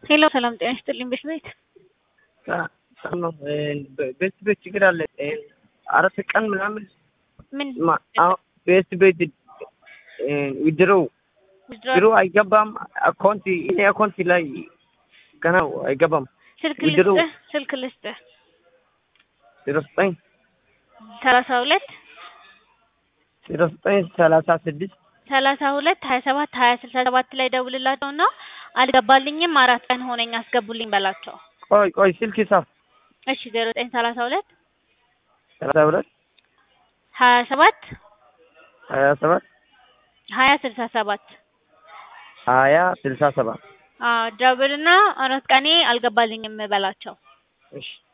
ሄሎ ሰላም ጤና ይስጥልኝ። ቤት ቤት ነው ቤት ቤት ችግር አለ። አራት ቀን ምናምን ምን ቤት ቤት ውድሮው ድሮ አይገባም። አካውንት እኔ አካውንት ላይ ገና አይገባም። ስልክ ውድድሩ- ልስጥህ ስልክ ልስጥህ ዜሮ ዘጠኝ ሰላሳ ሁለት ዜሮ ዘጠኝ ሰላሳ ስድስት ሰላሳ ሁለት ሀያ ሰባት ሀያ ስልሳ ሰባት ላይ ደውልላቸው እና አልገባልኝም አራት ቀን ሆነኝ አስገቡልኝ በላቸው። ቆይ ቆይ ስልክ ጻፍ እሺ ዜሮ ዘጠኝ ሰላሳ ሁለት ሰላሳ ሁለት ሀያ ሰባት ሀያ ሰባት ሀያ ስልሳ ሰባት ሀያ ስልሳ ሰባት ደውልና አራት ቀኔ አልገባልኝም በላቸው። እሺ